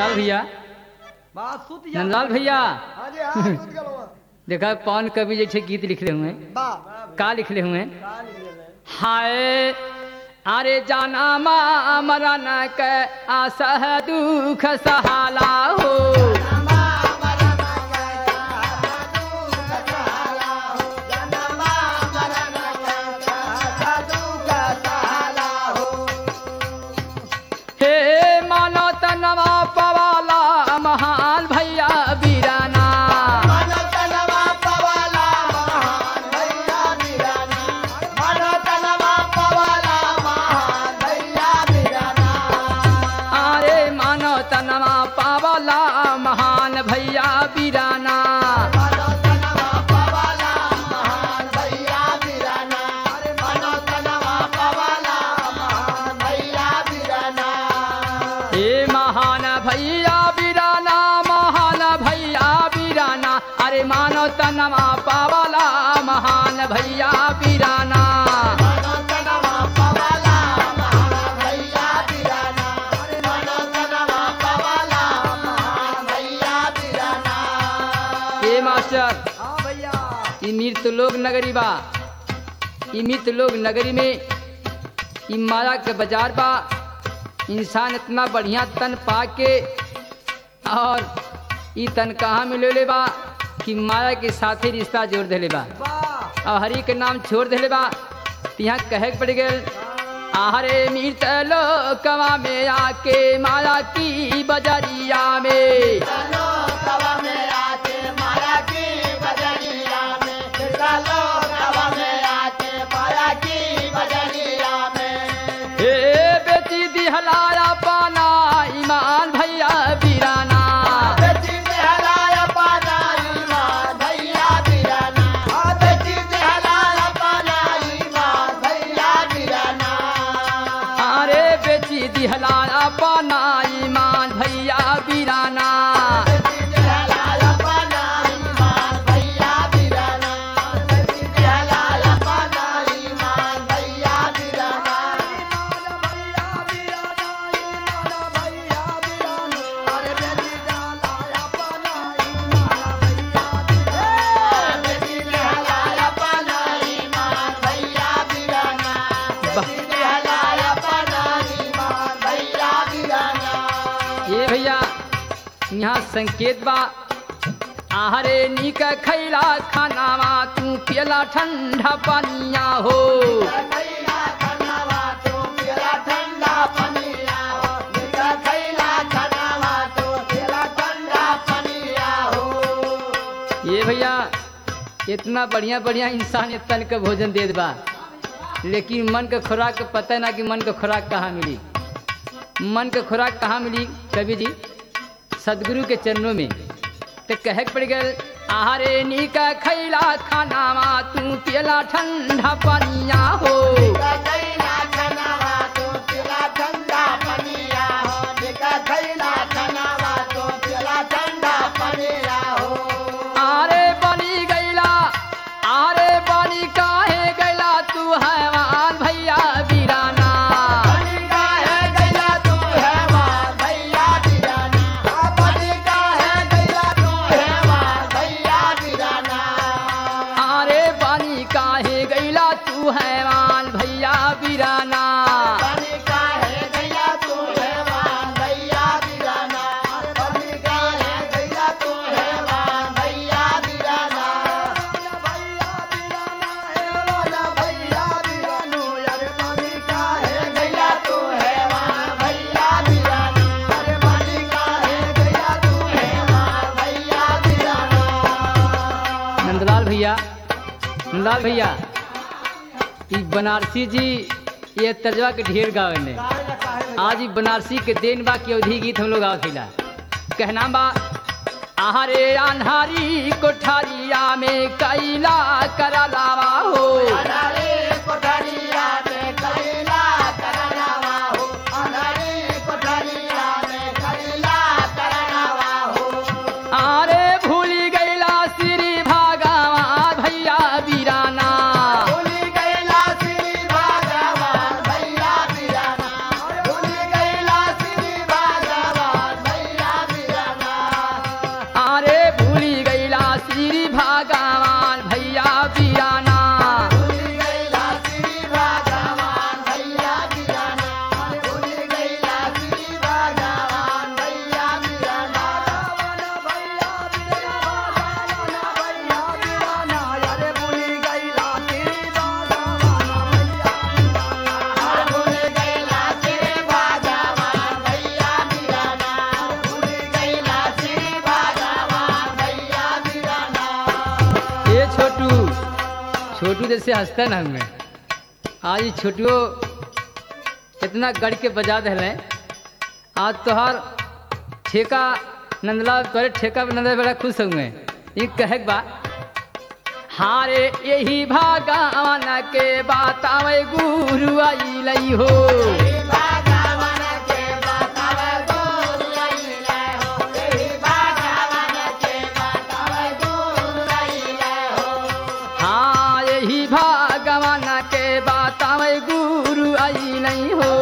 नंदलाल भैया बात सुत जा नंदलाल भैया हाँ जी हाँ सुत गलो देखा पवन कवि जैसे गीत लिखले हुए हैं बा का लिखले हुए हैं का निकले हैं? हाय अरे जाना मा मरन के आसह दुख सहाला हो हे मानो तनवा पवाला महान भैया बीराना अरे मानो तनवा पावला महान भैया बीराना हे महान भैया बीराना महान भैया बीराना अरे मानो तनवा पावला महान भैया बीराना हे मास्टर हाँ भैया ई मृत लोग नगरी बा ई मृत लोग नगरी में ई माया के बाजार बा इंसान इतना बढ़िया तन पा के और ई तन कहाँ मिले बा कि माया के साथे रिश्ता जोड़ देले बा वाह और हरि के नाम छोड़ देले बा त यहाँ कहे के पड़ गए आहरे मृत लोकवा में आके माया की बजरिया में हे बेटी दिहलाया पाना ईमान भैया बीराना अरे बेटी दिहलाया पाना ईमान भैया बीराना ये भैया यहाँ संकेत बा आहरे नीक खैला खानावा तू पियला ठंडा पानिया हो ये भैया इतना बढ़िया बढ़िया इंसान तन के भोजन देत बा लेकिन मन के खुराक के पता ना कि मन के खुराक कहाँ मिली मन के खुराक कहाँ मिली कवि जी सदगुरु के चरणों में तो कहे के पड़ गए आहारे नीका खैला खानावा तू पियला ठंडा पानिया हो आरे बनी गैला आरे बनी काहे गैला तू हैवान भैया बीराना आरे बनी काहे गैला तू हैवान भैया बीराना नंदलाल भैया नंदलाल भैया ई बनारसी जी ये तर्जवा के ढेर गावे ने आज ई बनारसी के देन बा की अवधि गीत हम लोग गावथिला कहना बा आहारे अन्हारी कोठारिया में कैला करलावा हो आरे भूली गैला श्री भागवा भैया बीराना भैया छोटू जैसे हंसता ना हमें आज ये छोटुओ इतना गढ़ के बजा दिले आज तोहार ठेका नंदलाल तोरे ठेका पे नंदलाल बड़ा खुश हुए ये कहे के बा हारे यही भागवान के बात आवे गुरु आई लई हो हाँ यही भागवान के बात आवे गुरु आई नहीं हो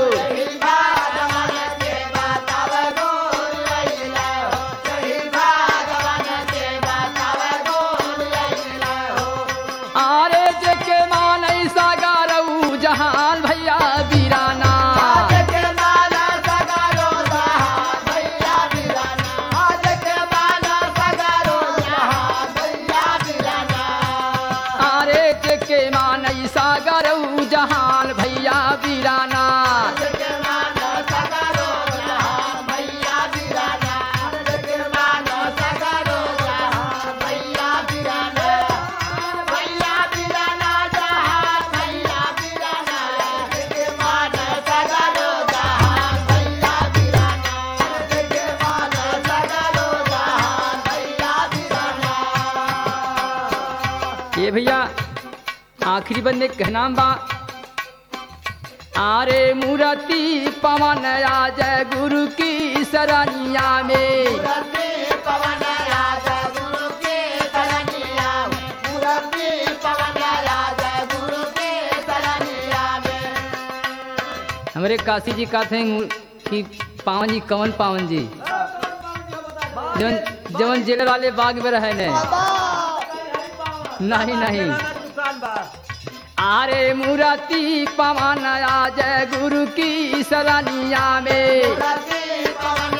आरे जेके मानई सागारऊ जहान भैया बीराना आरे जेके मानई सागारऊ जहान भैया बीराना ये भैया आखिरी बंदे का नाम बा आरे मूर्ति पवन राज गुरु की सरनिया में हमारे काशी जी का थे कि पावन जी कवन पावन जी जवन जवन जेल वाले बाग में रहे ने नहीं नहीं नुकसान बा आरे मूर्ति पवन राज गुरु की सरनिया में पवन